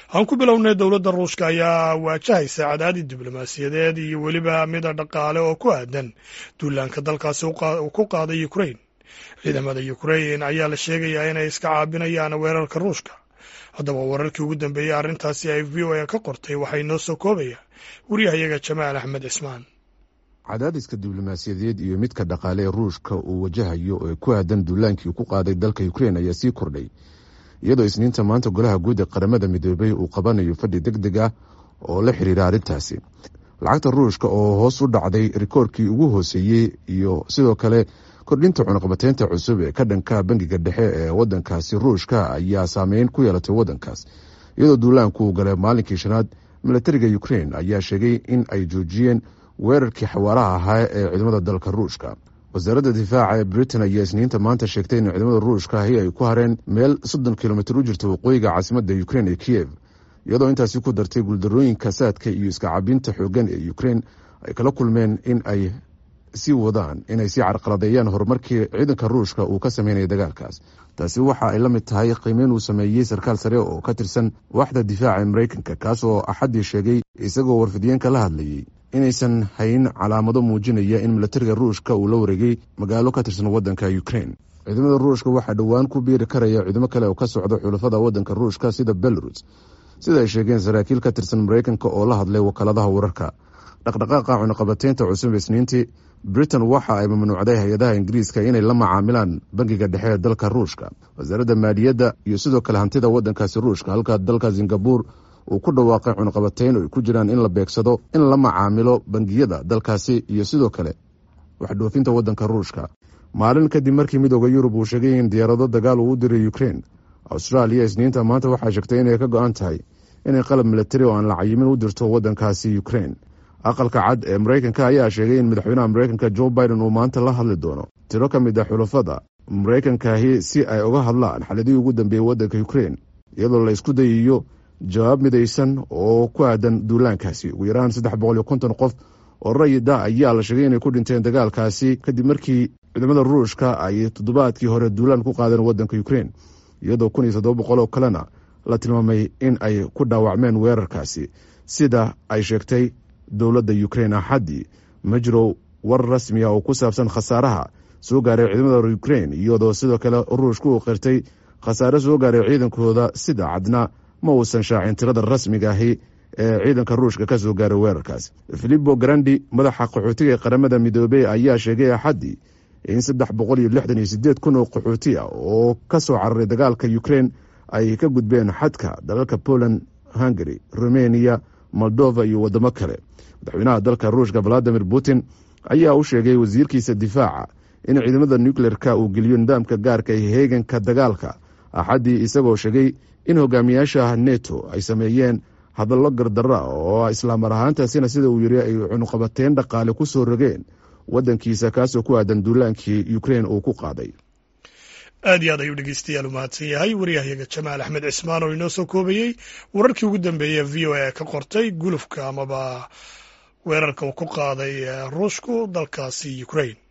aan ku bilownay dowladda ruushka ayaa waajahaysa cadaadid diblomaasiyadeed iyo weliba mida dhaqaale oo ku aadan duulaanka dalkaasi uu ku qaaday ukrain ciidamada ukrain ayaa la sheegayaa inay iska caabinayaan weerarka ruushka haddaba wararkii ugu dambeeyey arrintaasi ay v o a ka qortay waxay noo soo koobaya waryahayaga jamaal axmed cismaan cadaadiska diblomaasiyadeed iyo midka dhaqaale ee ruushka uu wajahayo ee ku aadan duulaankii ku qaaday dalka ukrain ayaa sii kordhay iyadoo isniinta maanta golaha guud ee qaramada midoobay uu qabanayo fadhi deg deg ah oo la xiriira arrintaasi lacagta ruushka oo hoos u dhacday rikoorkii ugu hooseeyey iyo sidoo kale kordhinta cunaqabateynta cusub ee ka dhanka bangiga dhexe ee wadankaasi ruushka ayaa saameyn ku yeelatay wadankaas iyadoo duulaanku uu galay maalinkii shanaad milatariga ukrain ayaa sheegay in ay joojiyeen weerarkii xawaaraha ahaa ee ciidamada dalka ruushka wasaaradda difaaca ee britain ayaa isniinta maanta sheegtay in ciidamada ruushka ahi ay ku hareen meel soddon kilomitir u jirta waqooyiga caasimadda ukrain ee kiyev iyadoo intaasi ku dartay guuldarooyinka saadka iyo iska cabinta xoogan ee ukrain ay kala kulmeen in ay sii wadaan inay sii carqaladeeyaan horumarkii ciidanka ruushka uu ka sameynaya dagaalkaas taasi waxa ay la mid tahay qiimeyn uu sameeyey sarkaal sare oo ka tirsan waaxda difaaca ee mareykanka kaas oo axaddii sheegay isagoo warfidiyeenka la hadlayey inaysan hayn calaamado muujinaya in milatariga ruushka uu la wareegay magaalo ka tirsan wadanka ukrain ciidamada ruushka waxaa dhowaan ku biiri karaya ciidamo kale oo ka socda xulafada wadanka ruushka sida belarus sida ay sheegeen saraakiil ka tirsan mareykanka oo la hadlay wakaaladaha wararka dhaqdhaqaaqa cunaqabateynta cusub isniintii britain waxa ay mamnuucday hay-adaha ingiriiska inay la macaamilaan bangiga dhexe ee dalka ruushka wasaaradda maaliyadda iyo sidoo kale hantida wadankaasi ruushka halka dalka singabur uu ku dhawaaqay cunaqabateyn oo ay ku jiraan in la beegsado in la macaamilo bangiyada dalkaasi iyo sidoo kale waxdhoofinta wadanka ruushka maalin kadib markii midooda yurub uu sheegay in diyaarado dagaal uu u diray ukrain austraaliya isniinta maanta waxaa sheegtay inay ka go-an tahay inay qalab milatari oo aan la cayimin u dirto wadankaasi ukrain aqalka cad ee mareykanka ayaa sheegay in madaxweynaha mareykanka jo biden uu maanta la hadli doono tiro ka mid a xulafada mareykankaahi si ay uga hadlaan xaladihii ugu dambeeyey wadanka ukrain iyadoo la isku dayayo jawaab midaysan oo ku aadan duulaankaasi ugu yaraan saddex boqol iyo konton qof oo rayida ayaa la sheegay inay ku dhinteen dagaalkaasi kadib markii ciidamada ruushka ay toddobaadkii hore duulaan ku qaadeen wadanka ukrain iyadoo kun iyo toddoba boqol oo kalena la tilmaamay in ay ku dhaawacmeen weerarkaasi sida ay sheegtay dowladda ukrain axaddii ma jiro war rasmi ah oo ku saabsan khasaaraha soo gaaray ciidamada ukrain iyadoo sidoo kale ruushka uu qirtay khasaare soo gaaray ciidankooda sida cadna ma uusan shaacin tirada rasmiga ahi ee ciidanka ruushka ka soo gaaray weerarkaas filipo grandi madaxa qaxootiga ee qaramada midoobey ayaa sheegay axaddii in saddex boqol iyo lixdan iyo sideed kun oo qaxooti ah oo ka soo cararay dagaalka ukrain ay ka gudbeen xadka dalalka poland hungary rumeniya moldova iyo wadamo kale madaxweynaha dalka ruushka valadimir putin ayaa u sheegay wasiirkiisa difaaca in ciidamada nucleer-ka uu geliyo nidaamka gaarka ee heeganka dagaalka axaddii isagoo sheegay in hogaamiyaasha neto ay sameeyeen hadallo gardarra oo islaamar ahaantaasina sida uu yiri ay cunuqabateyn dhaqaale ku soo rogeen wadankiisa kaasoo ku aadan duulaankii ukrain uu ku qaaday aad iyo aad ayuu dhegeystayaal u mahadsan yahay waryahayaga jamaal axmed cismaan oo inoo soo koobayey wararkii ugu dambeeyey v o a ka qortay gulufka amaba weerarka uu ku qaaday ruushku dalkaasi ukrain